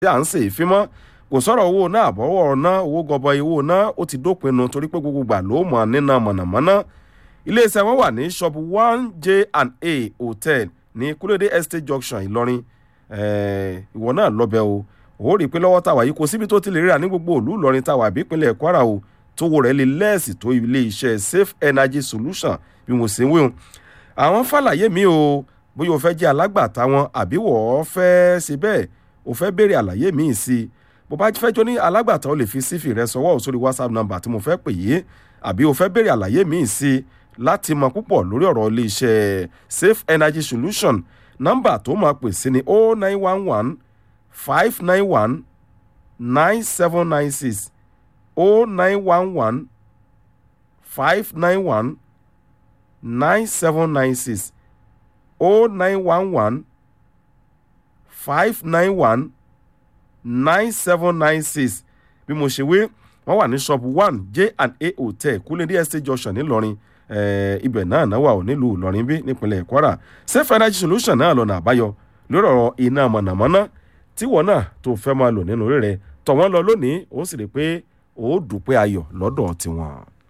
tí à ń ṣe ìfimọ́ kò sọ̀rọ̀ owó náà àbọ̀wọ̀ náà owó gọbọi owó náà ó ti dópinu torí pé gbogbo gbà ló mọ̀ nínà mọ̀nàmọ́ná iléeṣẹ́ wọn wà ní shop one j and a hotel ní kúlódé estate junction ìlọrin ìwọ náà lọ́bẹ̀ o ó rí i pé lọ́wọ́ tàwa yìí kò síbi tó ti lè ríra ní gbogbo òlú ìlọrin tàwa àbí ìpínlẹ̀ kwara o tówó rẹ̀ lè lẹ́ẹ̀sì tó ilé iṣẹ́ safe energy solution bí mo ṣe ń wéhùn àwọn fàlàyé mi o bóyá o fẹ́ jẹ́ alágbàtà wọn àbí wọ́n fẹ́ ṣe bẹ́ẹ̀ o fẹ́ béèrè àlàyé míì sí i bó bá fẹ́ jó ní alágbàtà o lè fi sífì rẹ sọwọ́ sórí whatsapp number tí mo fẹ́ pè yé àbí o fẹ́ béèrè àlàyé míì sí i láti mọ púpọ̀ lórí ọ̀rọ̀ ilé iṣẹ́ safe energy solution nọ́mbà tó máa pè sí ni o nine one one five nine one nine seven nine six o nine one one five nine one nine seven nine six o nine one one five nine one nine seven nine six bí mo ṣe wé wọ́n wà ní shop one j and a hotel kúlẹ̀dí estate junction ńìlọrin ibẹ̀ náà náà wà ó nílùú ìlọrin bí nípínlẹ̀ kwara safe energy solution náà lọ́nà àbáyọ lórí ọ̀rọ̀ iná mọ̀nàmọ́ná tíwọ́ náà tó fẹ́ máa lò nínú rẹ̀ tọ̀ wọ́n lọ lónìí ó sì rí i pé ó dùpẹ́ ayọ̀ lọ́dọ̀ tiwọn.